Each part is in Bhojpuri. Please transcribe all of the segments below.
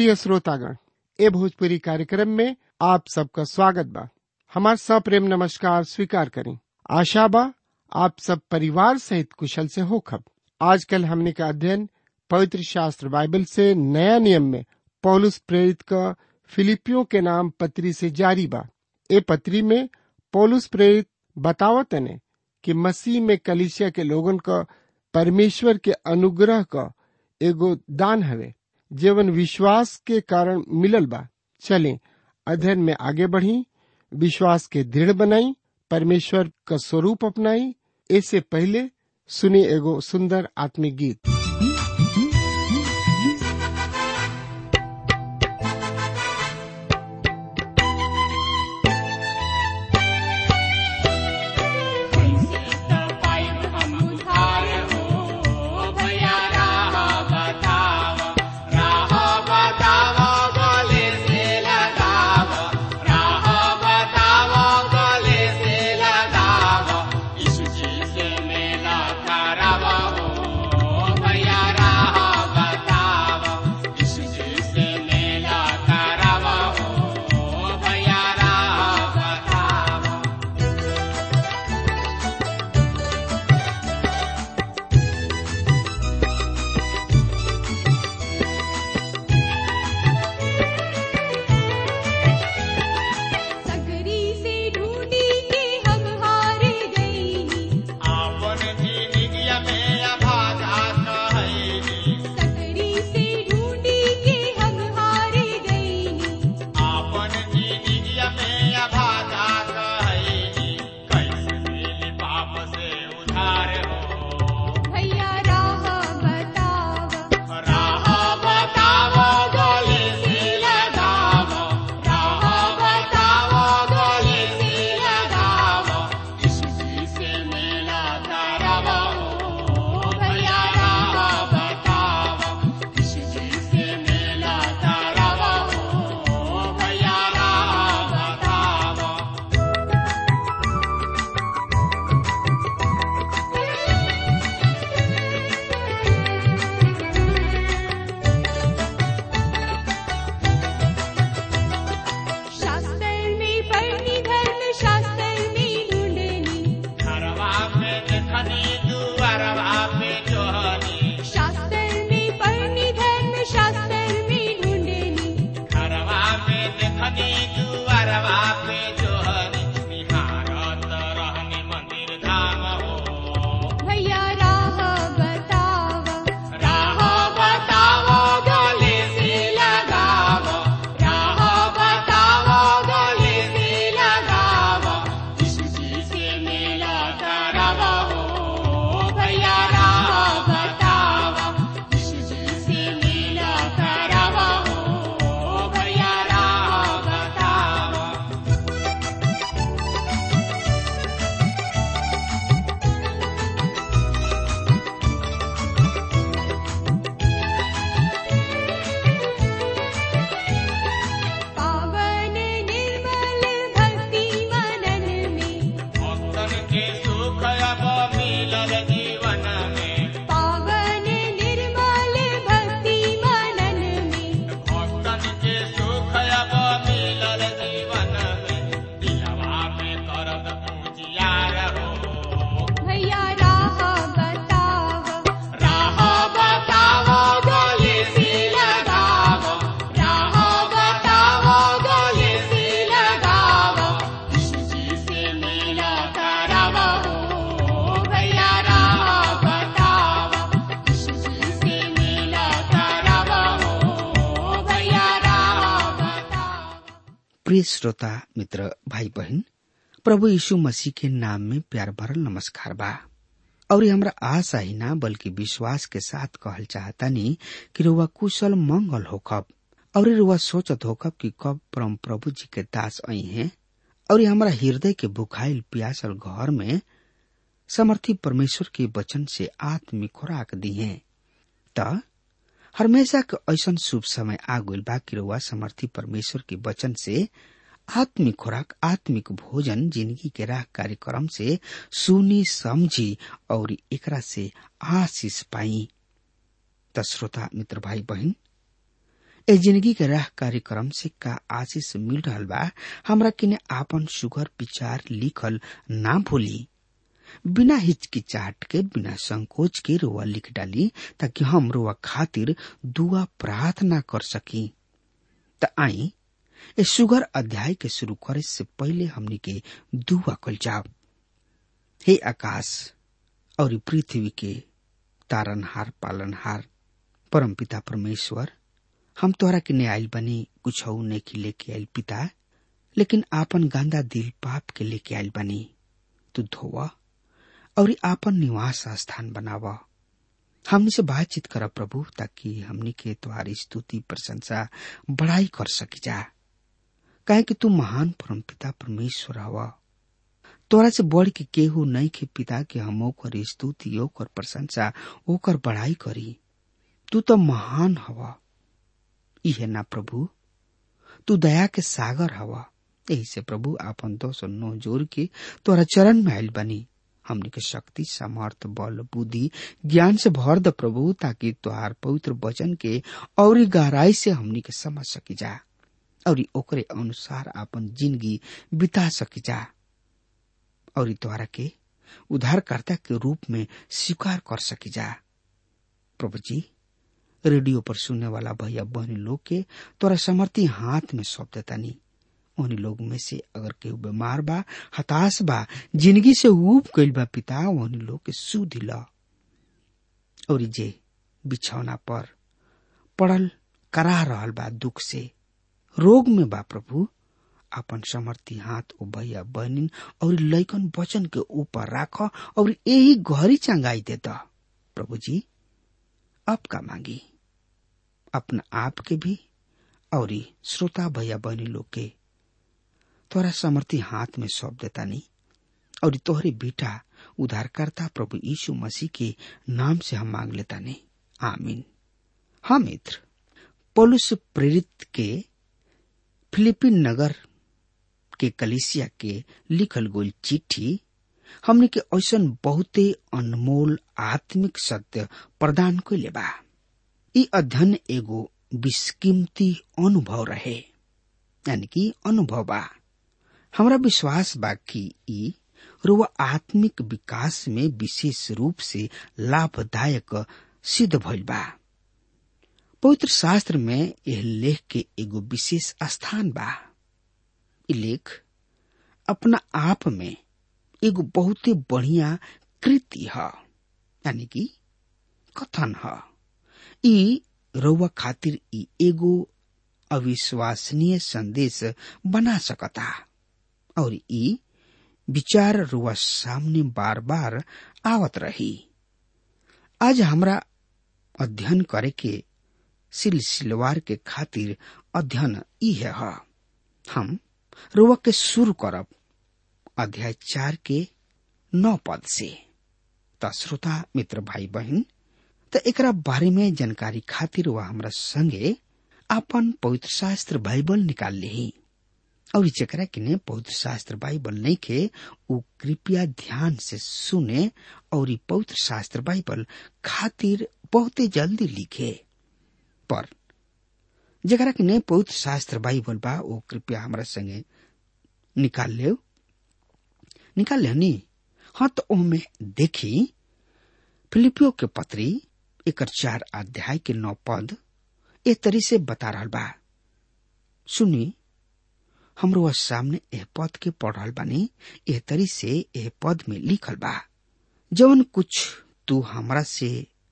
प्रिय श्रोतागण ए भोजपुरी कार्यक्रम में आप सबका स्वागत बा हमार सप्रेम नमस्कार स्वीकार करें आशा बा आप सब परिवार सहित कुशल से होखब आजकल हमने का अध्ययन पवित्र शास्त्र बाइबल से नया नियम में पौलुस प्रेरित का फिलिपियों के नाम पत्री से जारी बा ए पत्री में पौलुस प्रेरित बतावत ने कि मसीह में कलिसिया के लोगन का परमेश्वर के अनुग्रह का एगो दान हवे जीवन विश्वास के कारण मिलल बा चलें अध्ययन में आगे बढ़ी विश्वास के दृढ़ बनाई परमेश्वर का स्वरूप अपनाई इससे पहले सुनी एगो सुंदर आत्मिक गीत सकरी से ढूंढी के हम हार गई सकरी से ढूंढी के हम हार गई भैया राह बतावा राह बतावा गले से लगावा भैया राह बतावा शास्त्र में पढ़नी धर्म शास्त्र में ढूंढनी शास्त्र में पढ़नी धर्म शास्त्र में ढूंढनी भैया राह बतावा राह बतावा गले से लगावा राह बतावा गले से लगावा भैया राह बतावा भैया राह बतावा पावन निर्मल भक्ति मनन में पावन निर्मल भक्ति मनन में भैया राह बतावा राह बतावा गले से लगावा राह बतावा गले से लगावा भैया राह बतावा भैया राह बतावा प्रिय श्रोता मित्र भाई बहन प्रभु यीशु मसीह के नाम में प्यार भरल नमस्कार बा और ये हमरा आशा ही ना बल्कि विश्वास के साथ कहल चाहतानी कि रुआ कुशल मंगल होखब और ये रुआ सोचत होखब कि कब परम प्रभु जी के दास आई हैं और ये हमरा हृदय के बुखाइल प्यासल घर में समर्थी परमेश्वर के वचन से आत्मिक खुराक दी है त हमेशा के ऐसन शुभ समय आ गइल बा कि रउआ समर्थी परमेश्वर के वचन से आत्मिक खुराक आत्मिक भोजन जिंदगी के राह कार्यक्रम से सुनी समझी और एकरा से आशीष पाई त श्रोता मित्र भाई बहन ए जिंदगी के राह कार्यक्रम से का आशीष मिल रहल बा हमरा किने आपन सुगर विचार लिखल ना भूली बिना हिचकिचाहट के बिना संकोच के रोआ लिख डाली ताकि हम रोआ खातिर दुआ प्रार्थना कर सकी त आई ए सुगर अध्याय के शुरू करे से पहले हमनी के दुआ कल जाओ हे आकाश और पृथ्वी के तारनहार पालनहार परमपिता परमेश्वर हम तोहरा के न्यायल बनी कुछ नेकी लेके आयल पिता लेकिन आपन गंदा दिल पाप के लेके आयल बनी तू धोवा और आपन निवास स्थान बनावा हमनी से बातचीत कर प्रभु ताकि हमनी के तुम्हारी स्तुति प्रशंसा बड़ाई कर सकी जा काहे कि तू महान परमपिता परमेश्वर हवा तोरा से बढ़ के केहू नहीं के पिता के हम ओकर स्तुति ओकर प्रशंसा ओकर बड़ाई करी तू तो महान हवा इहे ना प्रभु तू दया के सागर हवा यही से प्रभु आपन दोष नो जोर के तोरा चरण में आयल बनी हमने के शक्ति सामर्थ बल बुद्धि ज्ञान से भर द प्रभु ताकि तुहार पवित्र वचन के और गहराई से हमनी के समझ सकी जा और ओकरे अनुसार आपन जिंदगी बिता सकी जा और द्वारा के उद्धारकर्ता के रूप में स्वीकार कर सकी जा प्रभु जी रेडियो पर सुनने वाला भैया बहनी लोग के तोरा समर्थी हाथ में सौंप देता नहीं उन्हीं लोग में से अगर केहू बीमार बा हताश बा जिंदगी से ऊब गईल बा पिता उन्हीं लोग के सुध ला और जे बिछौना पर पड़ल करा रहल बा दुख से रोग में बा प्रभु अपन समर्थी हाथ ओ भैया बहनिन और लैकन वचन के ऊपर राख और यही घरी चंगाई देता प्रभु जी अब का मांगी अपना आप के भी और श्रोता भैया बहनी लोग के तोरा समर्थी हाथ में सौंप देता नहीं और तोहरे बेटा उद्धारकर्ता प्रभु यीशु मसीह के नाम से हम मांग लेता नहीं आमीन हाँ मित्र पोलुस प्रेरित के फिलिपिन नगर के कलिसिया के लिखल गोल चिट्ठी हमने के ऐसन बहुते अनमोल आत्मिक सत्य प्रदान कैले बा ई अध्ययन एगो विस्कीमती अनुभव रहे यानी कि अनुभव बा हमरा विश्वास बा कि ई रुआ आत्मिक विकास में विशेष रूप से लाभदायक सिद्ध भइल बा पवित्र शास्त्र में यह लेख के एगो विशेष स्थान बा ई लेख अपना आप में एगो बहुते बढ़िया कृति ह यानी कि कथन ह ई रउआ खातिर ई एगो अविश्वसनीय संदेश बना सकता और ई विचार रुआ सामने बार बार आवत रही आज हमरा अध्ययन करे के सिलसिलवार के खातिर अध्ययन ई है हा। हम रुआ के शुरू करब अध्याय चार के नौ पद से त श्रोता मित्र भाई बहन त एकरा बारे में जानकारी खातिर वह हमरा संगे अपन पवित्र शास्त्र बाइबल निकाल ली और जकरा किने पवित्र शास्त्र बाइबल नहीं के उ कृपया ध्यान से सुने और पवित्र शास्त्र बाइबल खातिर बहुते जल्दी लिखे पर जकरा किने पवित्र शास्त्र बाइबल बा वो कृपया हमरा संगे निकाल ले निकाल ले नी हाँ तो ओमे देखी फिलिपियो के पत्री एक चार अध्याय के नौ पद ए तरी से बता रहा बा सुनी हमरो वह सामने एह पद के पढ़ रहल बानी एह तरी से एह पद में लिखल बा जवन कुछ तू हमरा से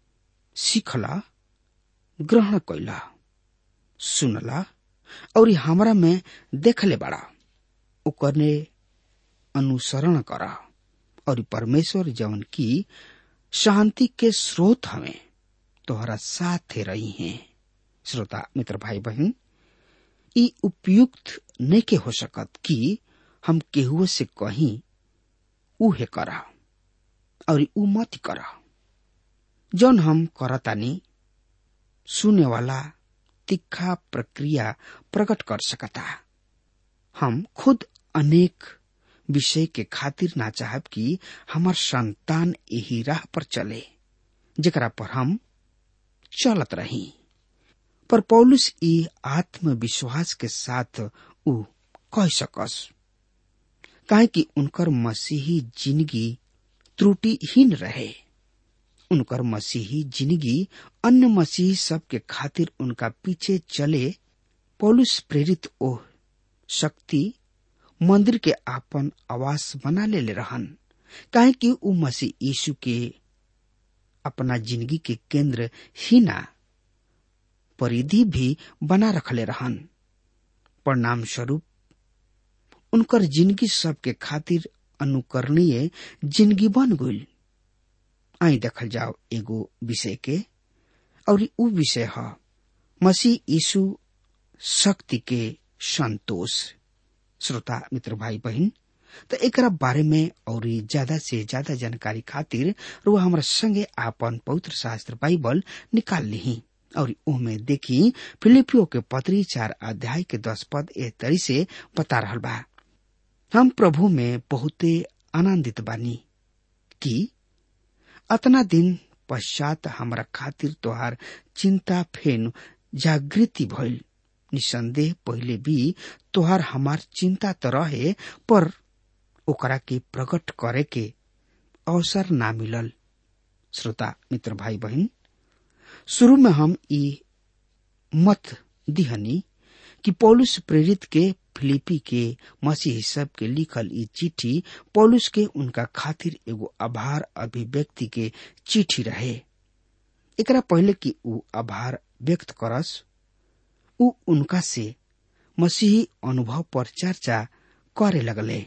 सीखला ग्रहण कैला सुनला और हमरा में देखले बड़ा ओकरने अनुसरण करा और परमेश्वर जवन की शांति के स्रोत हमें तोहरा साथे रही हैं श्रोता मित्र भाई बहन ई उपयुक्त नहीं के हो सकत कि हम केहुओ से कहीं उहे करा और उ मत करा जौन हम करतानी सुने वाला तिखा प्रक्रिया प्रकट कर सकता हम खुद अनेक विषय के खातिर ना चाहब कि हमार संतान यही राह पर चले जकरा पर हम चलत रही पर पौलुस ई आत्मविश्वास के साथ उ कह सकस काहे कि उनकर मसीही जिंदगी त्रुटिहीन रहे उनकर मसीही जिंदगी अन्य मसीही सब के खातिर उनका पीछे चले पौलुस प्रेरित ओह शक्ति मंदिर के आपन आवास बना ले, ले रहन काहे कि उ मसीह यीशु के अपना जिंदगी के केंद्र ही ना परिधि भी बना रखले रहन परिणाम स्वरूप उनकर जिंदगी सबके खातिर अनुकरणीय जिंदगी बन गई आई देखल जाओ एगो विषय के और उ विषय है मसीह यीशु शक्ति के संतोष श्रोता मित्र भाई बहन तो एक बारे में और ज्यादा से ज्यादा जानकारी खातिर रो हमारा संगे आपन पवित्र शास्त्र बाइबल निकाल ली और ओमे देखी फिलिपियो के पत्री चार अध्याय के दस पद ए तरी से बता रहा बा हम प्रभु में बहुते आनंदित बानी कि अतना दिन पश्चात हमारा खातिर तोहार चिंता फेन जागृति भइल निसंदेह पहले भी तोहार हमार चिंता तो रहे पर ओकरा के प्रकट करे के अवसर ना मिलल श्रोता मित्र भाई बहन शुरू में हम ई मत दिहनी कि पौलुस प्रेरित के फिलिपी के मसीह सब के लिखल ई चिट्ठी पौलुस के उनका खातिर एगो आभार अभिव्यक्ति के चिट्ठी रहे एकरा पहले कि ऊ आभार व्यक्त करस ऊ उनका से मसीही अनुभव पर चर्चा करे लगले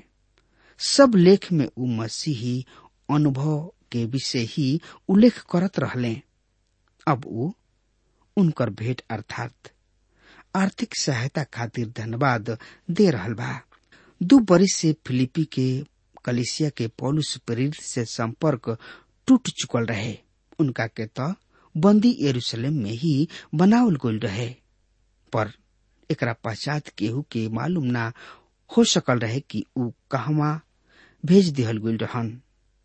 सब लेख में ऊ मसीही अनुभव के विषय ही उल्लेख करत रहले अब ऊ उनकर भेंट अर्थात आर्थिक सहायता खातिर धन्यवाद दे रहल बा दू बरिस से फिलिपी के कलिसिया के पौलुस प्रेरित से संपर्क टूट चुकल रहे उनका के तो बंदी यरूशलेम में ही बनावल गईल रहे पर एकरा पश्चात केहू के मालूम ना हो सकल रहे कि ऊ कहवा भेज दिहल गईल रहन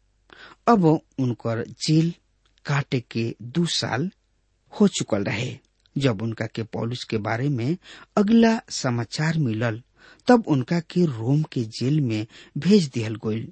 अब उनकर जेल काटे के दू साल हो चुकल रहे जब उनका के पौलुस के बारे में अगला समाचार मिलल तब उनका के रोम के जेल में भेज दिहल गईल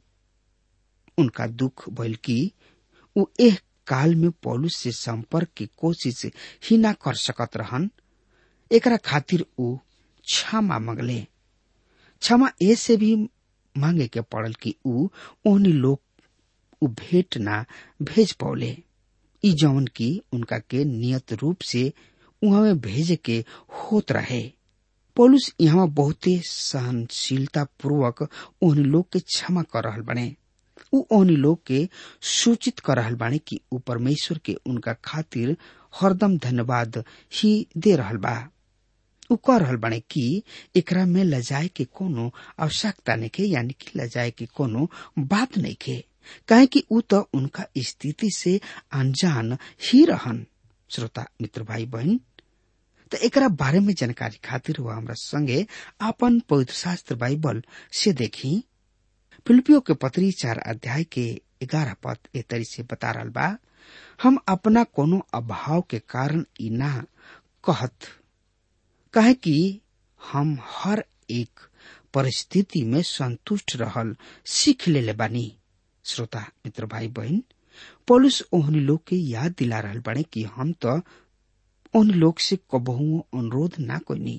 उनका दुख भइल कि ऊ एह काल में पौलुस से संपर्क की कोशिश ही ना कर सकत रहन एकरा खातिर ऊ क्षमा मंगले क्षमा ऐसे भी मांगे के पड़ल कि ऊ ओहनी लोग ऊ भेंट ना भेज पौले ई जौन की उनका के नियत रूप से उहाँ भेजे के होत रहे पौलुस यहाँ बहुते सहनशीलता पूर्वक ओहनी लोग के क्षमा कर रहल बने ऊ ओहनी लोग के सूचित कर रहल बाने कि ऊ परमेश्वर के उनका खातिर हरदम धन्यवाद ही दे रहल बा ऊ कह रहल बाने कि एकरा में लजाए के कोनो आवश्यकता नहीं के यानी कि लजाए के कोनो बात नहीं के काहे कि ऊ तो उनका स्थिति से अनजान ही रहन श्रोता मित्र भाई बहन तो एकरा बारे में जानकारी खातिर हुआ हमरा संगे आपन पवित्र शास्त्र बाइबल से देखी फिलिपियो के पत्री चार अध्याय के ग्यारह पद ए तरी से बता रहा बा हम अपना कोनो अभाव के कारण ई ना कहत कहे कि हम हर एक परिस्थिति में संतुष्ट रहल सीख ले, ले बानी श्रोता मित्र भाई बहन पुलिस ओहनी लोग के याद दिला रहल बने कि हम तो उन लोग से कबहुओं अनुरोध ना कोनी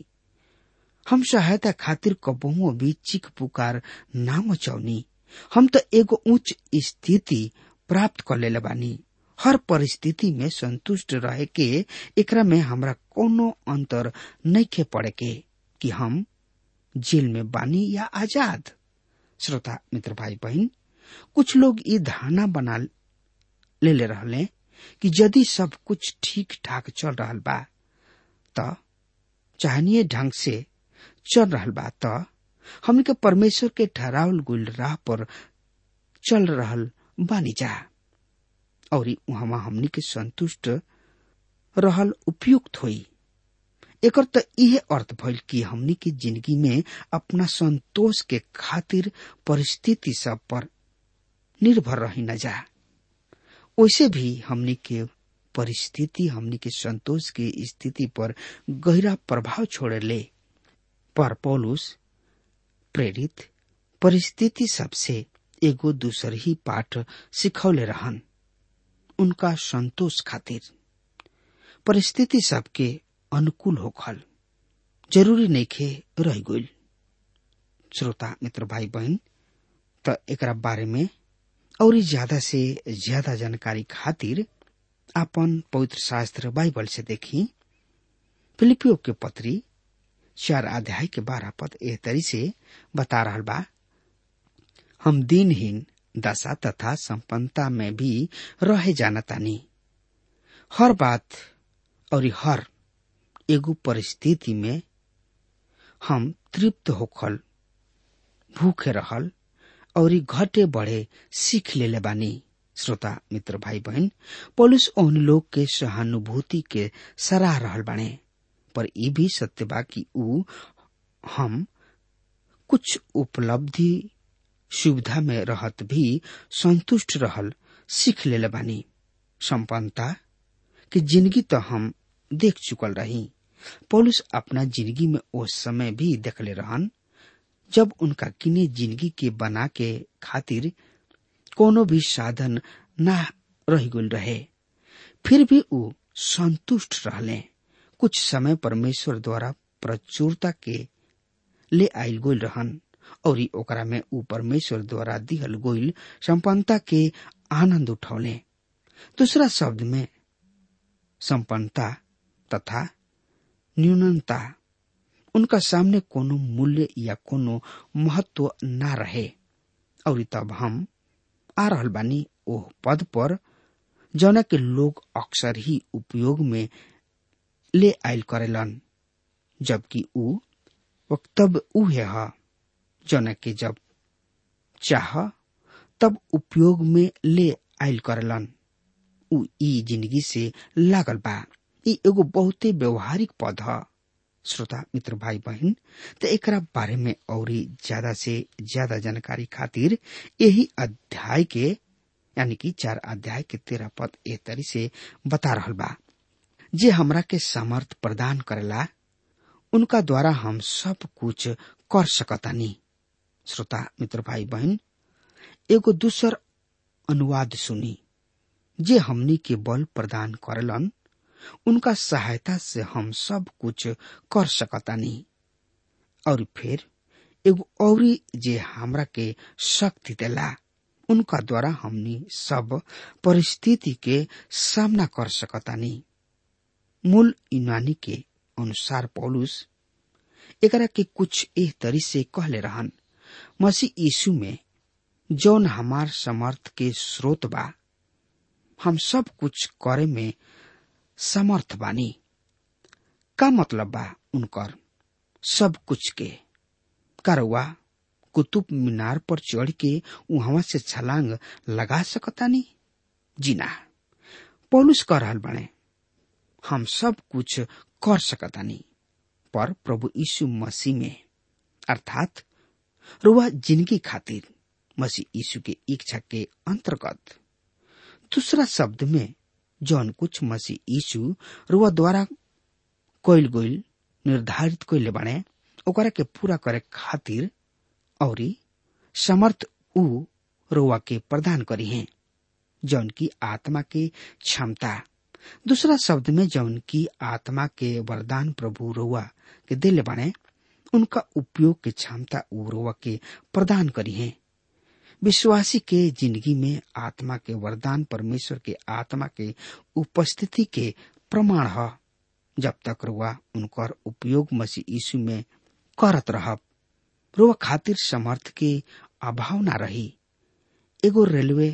हम सहायता खातिर कबहुओं भी चीख पुकार ना मचौनी हम तो एगो उच्च स्थिति प्राप्त कर ले बानी हर परिस्थिति में संतुष्ट रहे के एकरा में हमरा कोनो अंतर नहीं खे पड़े के कि हम जेल में बानी या आजाद श्रोता मित्र भाई बहन कुछ लोग ये धारणा बना ले ले रहले कि यदि सब कुछ ठीक ठाक चल रहा बा त चाहनीय ढंग से चल रहा बा त हमन के परमेश्वर के ठहरावल गुल राह पर चल रहल बानी जा और वहां हमनी के संतुष्ट रहल उपयुक्त होई एकर त इहे अर्थ भइल कि हमनी के जिंदगी में अपना संतोष के खातिर परिस्थिति सब पर निर्भर रही न जा वैसे भी हमनी के परिस्थिति हमनी के संतोष की स्थिति पर गहरा प्रभाव छोड़े ले पर पौलुस प्रेरित परिस्थिति सबसे एगो दूसर ही पाठ सिखौले रहन उनका संतोष खातिर परिस्थिति सबके अनुकूल होखल जरूरी नइखे रह गइल श्रोता मित्र भाई बहन त एकरा बारे में और ज्यादा से ज्यादा जानकारी खातिर आपन पवित्र शास्त्र बाइबल से देखी फिलिपियो के पत्री चार अध्याय के बारह पद एह तरी से बता रहा बा हम दिनहीन दशा तथा संपन्नता में भी रहे जानतानी हर बात और हर एगो परिस्थिति में हम तृप्त होखल भूखे रहल और घटे बढ़े सीख लेले बानी श्रोता मित्र भाई बहन पुलिस ओहन लोग के सहानुभूति के सराह रहल बाने पर ई भी सत्य बा कि ऊ हम कुछ उपलब्धि सुविधा में रहत भी संतुष्ट रहल सीख लेले बानी संपन्नता कि जिंदगी तो हम देख चुकल रही पौलुस अपना जिंदगी में उस समय भी देखले रहन जब उनका किने जिंदगी के बना के खातिर कोनो भी साधन ना रह गल रहे फिर भी ऊ संतुष्ट रहले कुछ समय परमेश्वर द्वारा प्रचुरता के ले आयल गोल रहन और ओकरा में ऊ परमेश्वर द्वारा दिहल गोइल संपन्नता के आनंद उठौले दूसरा शब्द में संपन्नता तथा न्यूनता उनका सामने कोनो मूल्य या कोनो महत्व ना रहे और तब हम आ रहल बानी ओह पद पर जौना के लोग अक्सर ही उपयोग में ले आयल करेलन जबकि ऊ वक्तव्य उहे ह जौना के जब चाह तब उपयोग में ले आयल करेलन ऊ ई जिंदगी से लागल बा ई एगो बहुते व्यवहारिक पद ह श्रोता मित्र भाई बहन त एकरा बारे में और ज्यादा से ज्यादा जानकारी खातिर यही अध्याय के यानी कि चार अध्याय के तेरह पद ए तरी से बता रहल बा जे हमरा के समर्थ प्रदान करेला उनका द्वारा हम सब कुछ कर सकतानी श्रोता मित्र भाई बहन एगो दूसर अनुवाद सुनी जे हमनी के बल प्रदान करेलन उनका सहायता से हम सब कुछ कर सकतानी और फिर एगो औरी जे हमरा के शक्ति देला उनका द्वारा हमनी सब परिस्थिति के सामना कर सकतानी मूल यूनानी के अनुसार पौलुस एकरा के कुछ एह तरी से कहले रहन मसीह यीशु में जौन हमार समर्थ के स्रोत बा हम सब कुछ करे में समर्थ बानी का मतलब बा उनकर सब कुछ के करवा कुतुब मीनार पर चढ़ के वहां से छलांग लगा सकतानी जी ना पौलुस कह रहल बने हम सब कुछ कर सकतानी पर प्रभु यीशु मसीह में अर्थात रुआ जिंदगी खातिर मसीह यीशु के इच्छा के अंतर्गत दूसरा शब्द में जौन कुछ मसीह यीशु रुआ द्वारा कोयल गोइल निर्धारित कोइले बने ओकरा के पूरा करे खातिर और समर्थ ऊ रुआ के प्रदान करी है जौन की आत्मा के क्षमता दूसरा शब्द में जौन की आत्मा के वरदान प्रभु रुआ के दिल बने उनका उपयोग के क्षमता ऊ रुआ के प्रदान करी है विश्वासी के जिंदगी में आत्मा के वरदान परमेश्वर के आत्मा के उपस्थिति के प्रमाण है जब तक रुआ उनकर उपयोग मसीह यीशु में करत रहब रुआ खातिर समर्थ के अभाव ना रही एगो रेलवे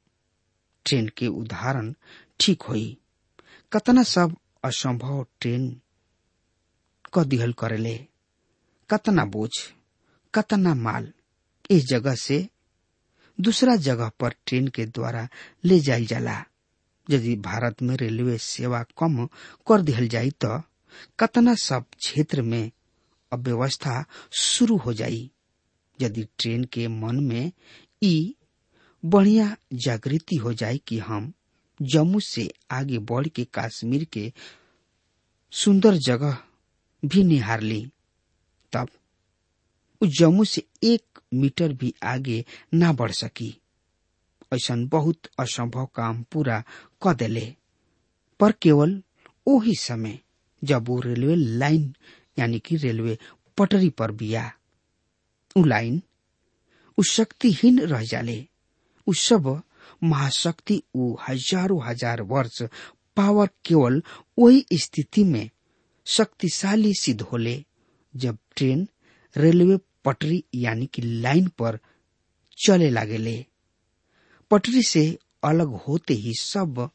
ट्रेन के उदाहरण ठीक होई कतना सब असंभव ट्रेन क दिहल करेले कतना बोझ कतना माल इस जगह से दूसरा जगह पर ट्रेन के द्वारा ले जायल जाला यदि भारत में रेलवे सेवा कम कर दिहल जाई तो कतना सब क्षेत्र में अव्यवस्था शुरू हो जाई यदि ट्रेन के मन में ई बढ़िया जागृति हो जाए कि हम जम्मू से आगे बढ़ के कश्मीर के सुंदर जगह भी निहार ली तब उ जम्मू से एक मीटर भी आगे ना बढ़ सकी ऐसा बहुत असंभव काम पूरा क देले पर केवल वही समय जब वो रेलवे लाइन यानी कि रेलवे पटरी पर बिया उ लाइन उ शक्तिहीन रह जाले उ सब महाशक्ति उ हजारों हजार वर्ष पावर केवल वही स्थिति में शक्तिशाली सिद्ध होले जब ट्रेन रेलवे पटरी यानी कि लाइन पर चले लागेले पटरी से अलग होते ही सब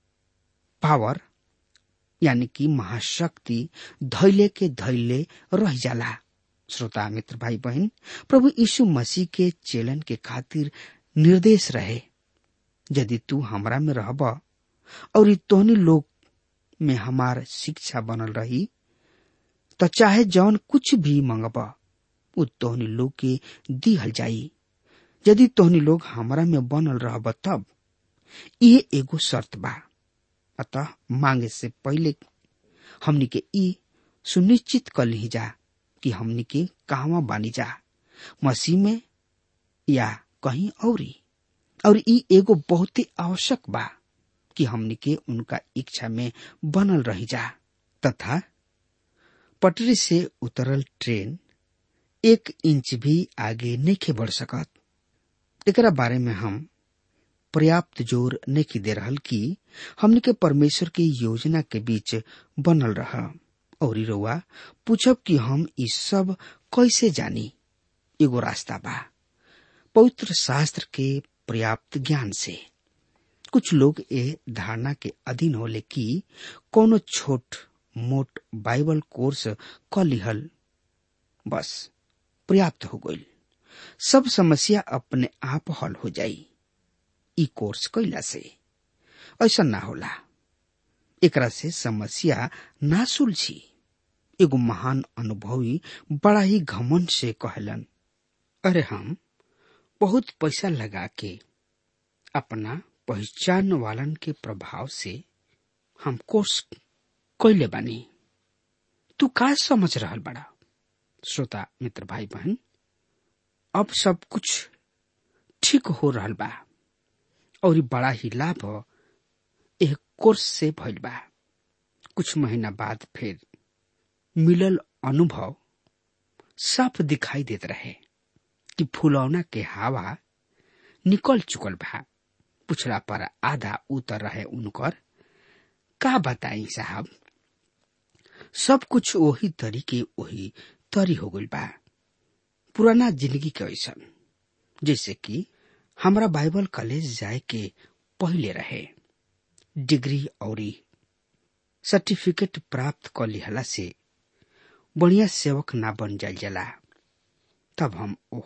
पावर यानी कि महाशक्ति धैले के धैले रह जाला श्रोता मित्र भाई बहन प्रभु यीशु मसीह के चेलन के खातिर निर्देश रहे यदि तू हमरा में रहब और तोहनी लोग में हमार शिक्षा बनल रही तो चाहे जौन कुछ भी मंगब उ तोहनी लोग के दिहल जाई यदि तोहनी लोग हमरा में बनल रहब तब ये एगो शर्त बा अतः मांगे से पहले हमनी के ई सुनिश्चित कर ली जा कि हमनी के कहवा बानी जा मसीह में या कहीं औरी और ई एगो बहुत ही आवश्यक बा कि हमनी के उनका इच्छा में बनल रही जा तथा पटरी से उतरल ट्रेन एक इंच भी आगे नहीं बढ़ सकत एकरा बारे में हम पर्याप्त जोर नहीं दे रहल कि हमने के परमेश्वर की योजना के बीच बनल रहा और रउआ पूछब कि हम ई सब कैसे जानी एगो रास्ता बा पवित्र शास्त्र के पर्याप्त ज्ञान से कुछ लोग ए धारणा के अधीन होले कि कोनो छोट मोट बाइबल कोर्स क लिहल बस पर्याप्त हो गई सब समस्या अपने आप हल हो जाई ई कोर्स कैला से ऐसा ना होला एकरा से समस्या ना सुलझी एगो महान अनुभवी बड़ा ही घमन से कहलन अरे हम बहुत पैसा लगा के अपना पहचान वालन के प्रभाव से हम कोर्स कैले बानी तू का समझ रहल बड़ा श्रोता मित्र भाई बहन अब सब कुछ ठीक हो रहल बा और ई बड़ा ही लाभ एक कोर्स से भइल बा कुछ महीना बाद फिर मिलल अनुभव साफ दिखाई देत रहे कि फुलौना के हवा निकल चुकल बा पुछला पर आधा उतर रहे उनकर का बताई साहब सब कुछ वही तरीके वही तरी हो गइल बा पुराना जिंदगी के ऐसन जैसे कि हमरा बाइबल कॉलेज जाए के पहले रहे डिग्री और सर्टिफिकेट प्राप्त कर लिहला से बढ़िया सेवक ना बन जाल जला तब हम ओ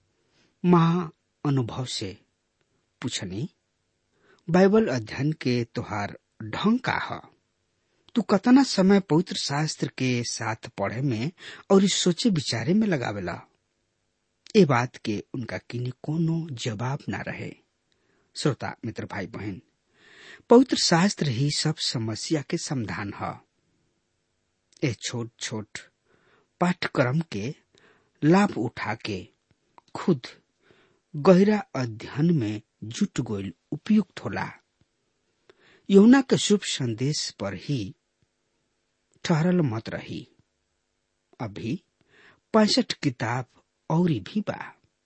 महा अनुभव से पूछनी बाइबल अध्ययन के तोहार ढंग का ह तू कतना समय पवित्र शास्त्र के साथ पढ़े में और इस सोचे विचारे में लगावेला ए बात के उनका किन्हीं कोनो जवाब ना रहे श्रोता मित्र भाई बहन पवित्र शास्त्र ही सब समस्या के समाधान है ए छोट छोट पाठ्यक्रम के लाभ उठा के खुद गहरा अध्ययन में जुट गोल उपयुक्त होला यमुना के शुभ संदेश पर ही ठहरल मत रही अभी पैंसठ किताब और भी बा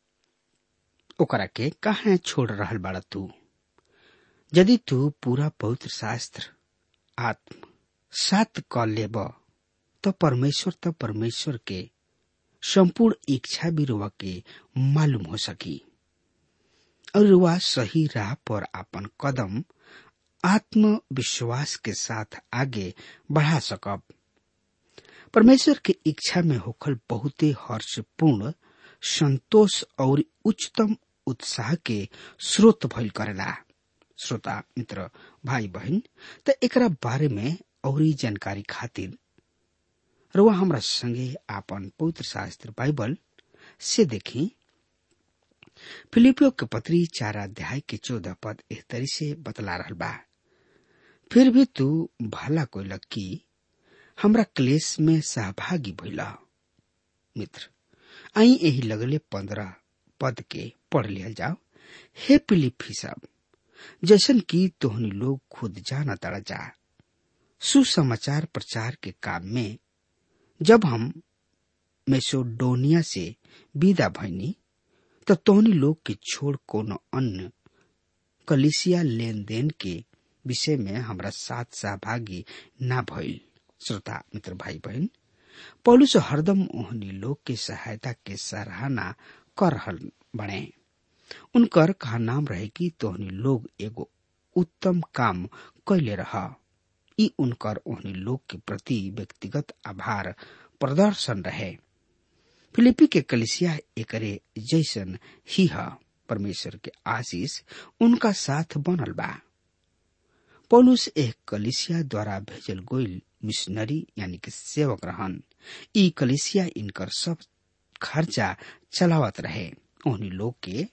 ओकरा के कहा छोड़ रहल बाड़ा तू यदि तू पूरा पवित्र शास्त्र आत्म सात क लेब तो परमेश्वर तो परमेश्वर के संपूर्ण इच्छा भी रुआ के मालूम हो सकी और रुआ सही राह पर अपन कदम आत्मविश्वास के साथ आगे बढ़ा सकब परमेश्वर के इच्छा में होखल बहुते हर्षपूर्ण संतोष और उच्चतम उत्साह के स्रोत भइल करेला श्रोता मित्र भाई बहन त एकरा बारे में और जानकारी खातिर रुआ हमरा संगे आपन पवित्र शास्त्र बाइबल से देखी फिलिपियो के पत्री चार अध्याय के चौदह पद एह तरी से बतला रहल बा फिर भी तू भला कोई की हमरा क्लेश में सहभागी भइला मित्र आई यही लगले पंद्रह पद के पढ़ लिया जाओ हे पिलिपी सब जैसन कि तोहनी लोग खुद जाना तड़ा जा सुसमाचार प्रचार के काम में जब हम मेसोडोनिया से विदा भइनी तब तोहनी लोग के छोड़ कोनो अन्य कलिसिया लेन देन के विषय में हमरा साथ सहभागी ना भइल श्रोता मित्र भाई बहन पौलुस हरदम ओहनी लोग के सहायता के सराहना कर रहल बने उनकर कहा नाम रहे कि तोहनी लोग एगो उत्तम काम कैले रह ई उनकर ओहनी लोग के प्रति व्यक्तिगत आभार प्रदर्शन रहे फिलिपी के कलिसिया एकरे जैसन ही ह परमेश्वर के आशीष उनका साथ बनल बा पौलुस एक कलिसिया द्वारा भेजल गोइल मिशनरी यानी कि सेवक रहन ई कलिसिया इनकर सब खर्चा चलावत रहे उन्हीं लोग के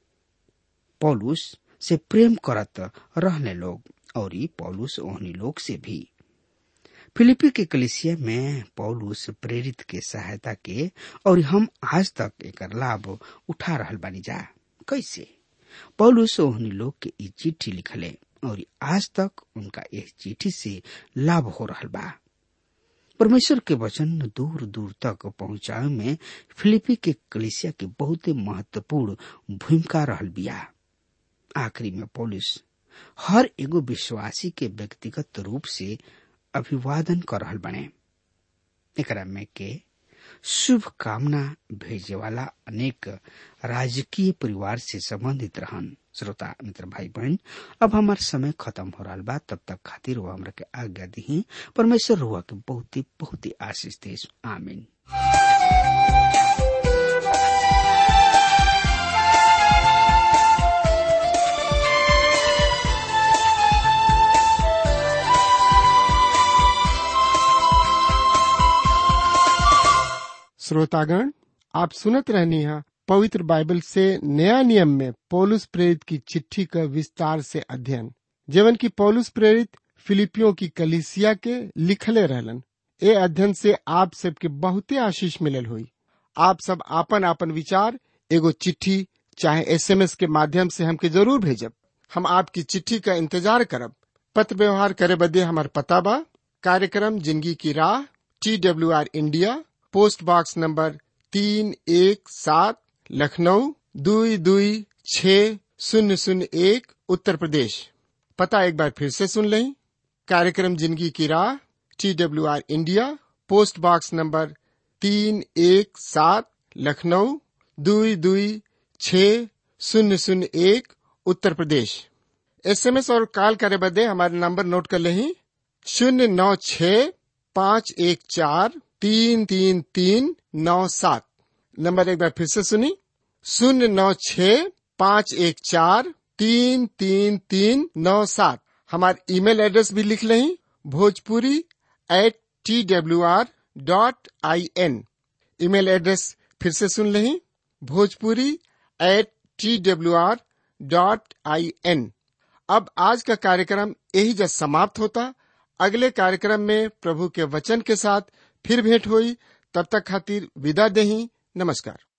पौलुस से प्रेम करत रहने लोग और ई पौलुस ओहनी लोग से भी फिलिपी के कलिसिया में पौलुस प्रेरित के सहायता के और हम आज तक एक लाभ उठा रहल बानी जा कैसे पौलुस ओहनी लोग के ई चिट्ठी लिखले और आज तक उनका इस चिट्ठी से लाभ हो रहल बा परमेश्वर के वचन दूर दूर तक पहुंचावे में फिलिपी के कलिसिया के बहुत महत्वपूर्ण भूमिका रहल बिया आखिरी में पौलुस हर एगो विश्वासी के व्यक्तिगत रूप से अभिवादन कर रहल बने एकरा में के शुभ कामना भेजे वाला अनेक राजकीय परिवार से संबंधित रहन श्रोता मित्र भाई बहन अब हमार समय खत्म हो रहा बा तब तक खातिर वो हमरा के आज्ञा दी परमेश्वर रुआ के बहुत ही बहुत ही आशीष दे आमीन श्रोतागण आप सुनत रहनी है पवित्र बाइबल से नया नियम में पौलुस प्रेरित की चिट्ठी का विस्तार से अध्ययन जीवन की पौलुस प्रेरित फिलिपियों की कलिसिया के लिखले रहलन ए अध्ययन से आप सबके बहुते आशीष मिलल हुई आप सब आपन आपन विचार एगो चिट्ठी चाहे एसएमएस के माध्यम से हमके जरूर भेजब हम आपकी चिट्ठी का इंतजार करब पत्र व्यवहार करे बदे हमार पता बा कार्यक्रम जिंदगी की राह T W R India post box number तीन एक सात लखनऊ दुई दुई छ शून्य शून्य एक उत्तर प्रदेश पता एक बार फिर से सुन लें कार्यक्रम जिंदगी की राह T W R India post box number तीन एक सात लखनऊ दुई दुई छ शून्य शून्य एक उत्तर प्रदेश एसएमएस और कॉल करे बदे हमारे नंबर नोट कर लें शून्य नौ छ पाँच एक चार तीन तीन तीन नौ सात नंबर एक बार फिर से सुनी शून्य नौ छ पाँच एक चार तीन तीन तीन नौ सात हमारे ईमेल एड्रेस भी लिख लें Bhojpuri at T W R dot I N email address फिर से सुन लें Bhojpuri at T W R dot I N अब आज का कार्यक्रम यही जब समाप्त होता अगले कार्यक्रम में प्रभु के वचन के साथ फिर भेंट हुई तब तक खातिर विदा दही नमस्कार